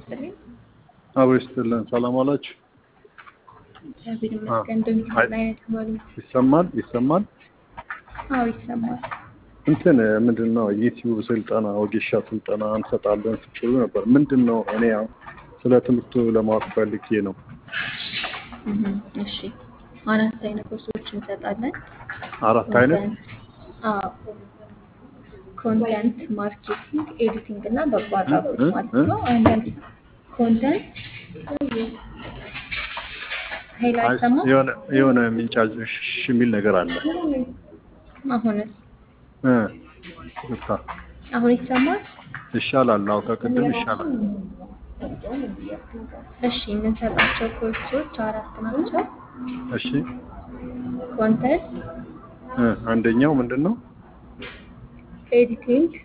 ይስጥልኝ። አብሮ ይስጥልን። ሰላም ዋላችሁ? እግዚአብሔር ይመስገን። እንደምን አይ- ላይ ተማሪ? ይሰማል ይሰማል። አዎ ይሰማል። እንትን ምንድን ነው ዩቲዩብ ስልጠና ወጌሻ ስልጠና እንሰጣለን ስትሉ ነበር። ምንድን ነው? እኔ ያው ስለ ትምህርቱ ለማወቅ ፈልጌ ነው። እህ፣ እሺ አራት አይነት ኮርሶች እንሰጣለን። አራት አይነት አዎ ኮንተንት ማርኬቲንግ፣ ኤዲቲንግ እና በጎ አድራጎት እ? ማለት እ? ነው። አንዳንድ ኮንተንት ኃይል አይ፣ አይሰማም። የሆነ የሆነ የሚንጫጭ ሽ የሚል ነገር አለ። አሁንስ እ ይቅርታ። አሁን ይሰማል። ይሻላል። አዎ ከቅድም ይሻላል። እሺ የምንሰጣቸው ኮርሶች አራት ናቸው። እሺ ኮንተንት፣ እ አንደኛው ምንድን ነው? ኤዲቲንግ፣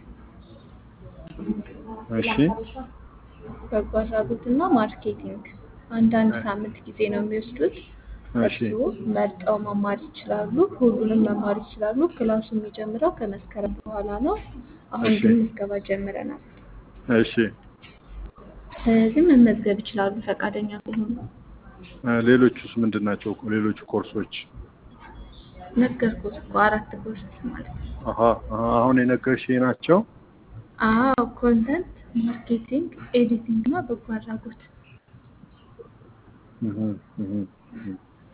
እሺ በጎ አድራጎት እና ማርኬቲንግ አንዳንድ ሳምንት ጊዜ ነው የሚወስዱት። እሺ እሱ መርጠው መማር ይችላሉ። ሁሉንም መማር ይችላሉ። ክላሱ የሚጀምረው ከመስከረም በኋላ ነው። አሁን እሺ። ግን ምዝገባ ጀምረናል። እሺ ስለዚህ መመዝገብ ይችላሉ ፈቃደኛ ከሆኑ። እ ሌሎቹስ ምንድን ናቸው? ሌሎቹ ኮርሶች ነገርኩት እኮ አራት ኮርስ ማለት ነው። አሀ አሀ፣ አሁን የነገርሽኝ ናቸው። አዎ ኮንተንት፣ ማርኬቲንግ፣ ኤዲቲንግ እና በጎ አድራጎት። እህ እህ እህ።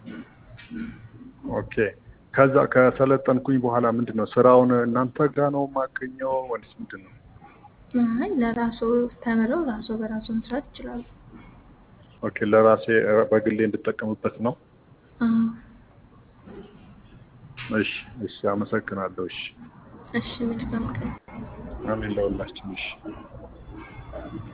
ኦኬ ከዛ ከሰለጠንኩኝ በኋላ ምንድን ነው ስራውን እናንተ ጋር ነው የማገኘው ወይስ ምንድን ነው? አይ ለራሱ ተምረው ራሱ በራሱ መስራት ይችላሉ። ኦኬ ለራሴ እ፣ በግሌ እንድጠቀምበት ነው። አዎ እሺ እሺ፣ አመሰግናለሁ። እሺ እሺ መልካም ቀን። አሜን ለሁላችን። እሺ